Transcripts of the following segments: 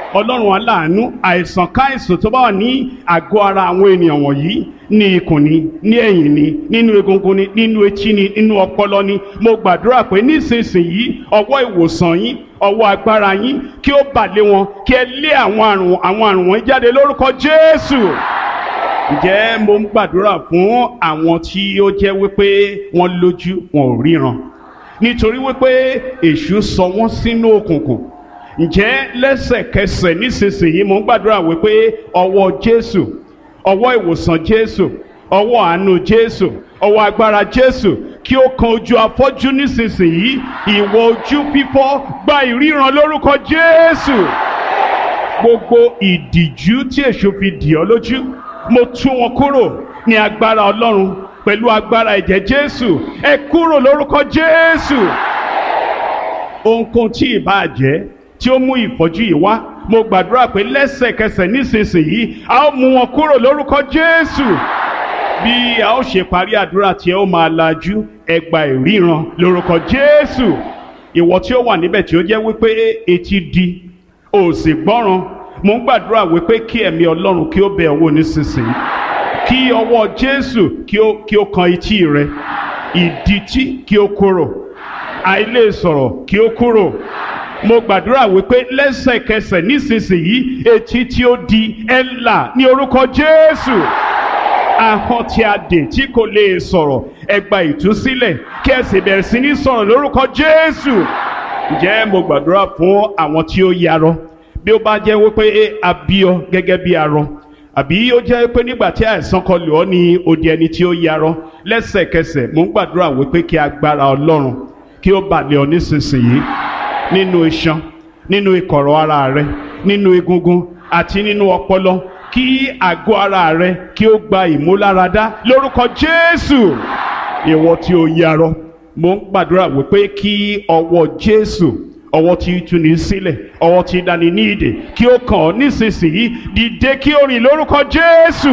ọlọ́run aláàánú àìsàn káìsàn tó bá wà ní àgọ́ ara àwọn ènìyàn wọ̀nyí ní ikùn ni ní ẹ̀yìn ni nínú egungun ni nínú etí ni nínú ọpọlọ ni mo gbàdúrà pé nísinsìnyí ọwọ́ ìwòsàn yín ọwọ́ agbára yín kí ó bà lé wọn kí ẹ lé àwọn àrùn àwọn àrùn wọn jáde lórúkọ Jésù ǹjẹ́ mo ń gbàdúrà fún àwọn tí ó jẹ́ wípé wọ́n lójú wọn ò ríran nítorí wípé èṣù sọ wọ́n sínú òkùnkùn ǹjẹ́ lẹ́sẹ̀kẹsẹ̀ nísinsìnyí mo ń gbàdúrà wípé ọwọ́ Jésù ọwọ́ ìwòsàn Jésù ọwọ́ àánú Jésù ọwọ́ agbára Jésù kí ó kan ojú afọ́jú nísinsìnyí ìwọ ojú fífọ́ gba ìríran lórúkọ Jésù gbogbo ìdìjú tí èṣù fi dì ọ́ lójú mo tú wọn kúrò ní agbára Ọlọ́run pẹ̀lú agbára ẹ̀jẹ̀ Jésù ẹ kúrò lórúkọ Jésù ohunkóhun tí ìbá jẹ́ tí ó mú ìfọ́jú yìí wá mo gbàdúrà pé lẹ́sẹ̀kẹsẹ̀ nísinsìnyí a ó mú wọn kúrò lórúkọ Jésù bí a ó ṣe parí àdúrà tí ẹ ó máa lajú ẹ gba ìríran lórúkọ Jésù ìwọ tí ó wà níbẹ̀ tí ó jẹ́ wípé etí di ò sì gbọ́ràn mo ń gbàdúrà wípé kí ẹ̀mí Ọlọ́run kí ó bẹ̀ ọ́ wò nísinsìnyí kí ọwọ́ Jésù kí ó kí ó kan etí rẹ ìdítí kí ó kúrò àìlè sọ̀rọ̀ kí ó kúrò mo gbàdúrà wípé lẹ́sẹ̀kẹsẹ̀ nísinsìnyí etí tí ó di ẹ̀là ní orúkọ Jésù ahọ́n tí a dè tí kò lè sọ̀rọ̀ ẹ gba ìtúsílẹ̀ kí ẹ sì bẹ̀rẹ̀ sí ní sọ̀rọ̀ lórúkọ Jésù ǹjẹ́ mo gbàdúrà fún àwọn tí ó yarọ bí ó bá jẹ́ wípé a bí ọ gẹ́gẹ́ bí arọ àbí ó jẹ́ pé nígbà tí àìsàn kan lò ọ́ ní odi ẹni tí ó yarọ lẹ́sẹ̀kẹsẹ̀ mo ń gbàdúrà wípé kí agbára Ọlọ́run kí ó bà lé ọ nísinsìnyí nínú iṣan nínú ìkọ̀rọ̀ ara rẹ nínú egungun àti nínú ọpọlọ kí àgọ́ ara rẹ kí ó gba ìmúláradá lórúkọ Jésù ìwọ tí ó yarọ mo ń gbàdúrà wípé kí ọwọ́ Jésù ọwọ́ tí tú ní sílẹ̀ ọwọ́ tí dání ní ìdè kí ó kàn ọ́ nísinsìnyí dìde kí ó rìn lórúkọ Jésù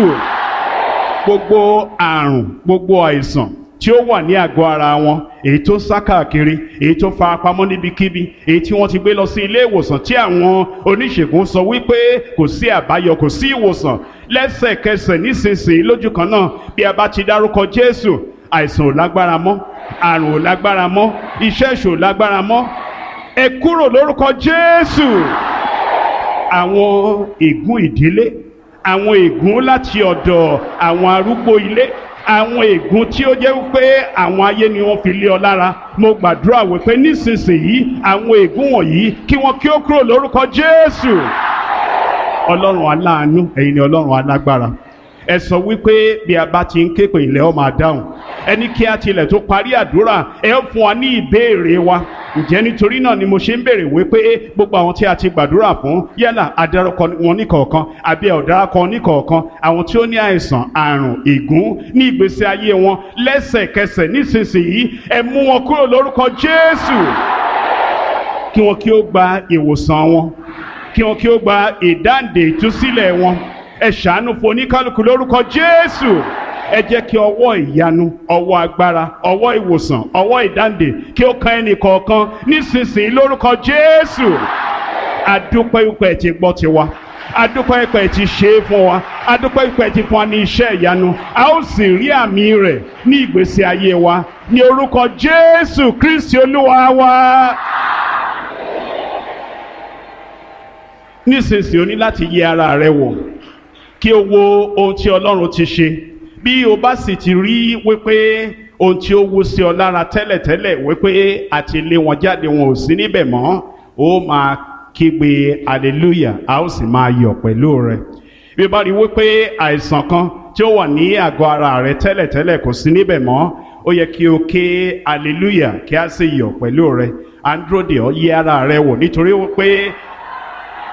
gbogbo àrùn gbogbo àìsàn tí ó wà ní àgọ́ ara wọn èyí tó sá káàkiri èyí tó fara pamọ́ níbikíbi èyí tí wọ́n ti gbé lọ sí ilé ìwòsàn tí àwọn oníṣègùn sọ wípé kò sí àbáyọ kò sí ìwòsàn lẹ́sẹ̀kẹsẹ̀ nísinsìnyí lójú kan náà bí a bá ti dárúkọ Jésù àìsàn ò lágbára mọ́ àrùn ò lágbára mọ́ iṣẹ́ ìṣò ò lágbára mọ́ ẹ kúrò lórúkọ Jésù àwọn ègún ìdílé àwọn ègún láti ọ̀dọ̀ àwọn arúgbó ilé àwọn ègún tí ó jẹ́ wípé àwọn ayé ni wọ́n fi lé ọ lára mo gbàdúrà wípé nísinsìnyí àwọn ègún wọ̀nyí kí wọ́n kí ó kúrò lórúkọ Jésù ọlọ́run aláàánú ẹ̀yin ni ọlọ́run alágbára ẹ sọ wípé bí a bá ti ń ké pè ilẹ̀ ọ máa dáhùn ẹni kí a tilẹ̀ tó parí àdúrà ẹ ó fún wa ní ìbéèrè wa ǹjẹ́ nítorí náà ni mo ṣe ń béèrè wípé gbogbo àwọn tí a ti gbàdúrà fún yálà adarúkọ wọn níkọ̀ọ̀kan àbí ọ̀daràkọ níkọ̀ọ̀kan àwọn tí ó ní àìsàn àrùn ègún ní ìgbésí ayé wọn lẹ́sẹ̀kẹsẹ̀ nísinsìnyí ẹ mú wọn kúrò lórúkọ Jésù kí wọn kí ó gba ìwòsàn wọn kí wọn kí ó gba ìdáǹdè ìtúsílẹ̀ wọn ẹ ṣàánú fún oníkálukú lórúkọ Jésù ẹ jẹ́ kí ọwọ́ ìyanu ọwọ́ agbára ọwọ́ ìwòsàn ọwọ́ ìdáǹdè kí ó kan ẹnì kọ̀ọ̀kan nísinsìnyí lórúkọ Jésù adúpẹ́ ìpẹ́ ti gbọ́ tiwa adúpẹ́ ìpẹ́ ti ṣe é fún wa adúpẹ́ ìpẹ́ ti fún wa ní iṣẹ́ ìyanu a ó sì rí àmì rẹ̀ ní ìgbésí ayé wa ní orúkọ Jésù Kristi Olúwa wa. nísinsìnyí o ní láti yẹ ara rẹ wò kí o wo ohun tí Ọlọ́run ti ṣe bí o bá sì ti rí wípé ohun tí ó wú sí ọ lára tẹ́lẹ̀tẹ́lẹ̀ wípé àti lé wọn jáde wọn ò sí níbẹ̀ mọ́ ó máa kígbe hallelujah a ó sì máa yọ̀ pẹ̀lú rẹ bí o bá rí wípé àìsàn kan tí ó wà ní àgọ́ ara rẹ tẹ́lẹ̀tẹ́lẹ̀ kò sí níbẹ̀ mọ́ ó yẹ kí o ké hallelujah kí a sì yọ̀ pẹ̀lú rẹ à ń dúró de ọ yẹ ara rẹ wò nítorí wípé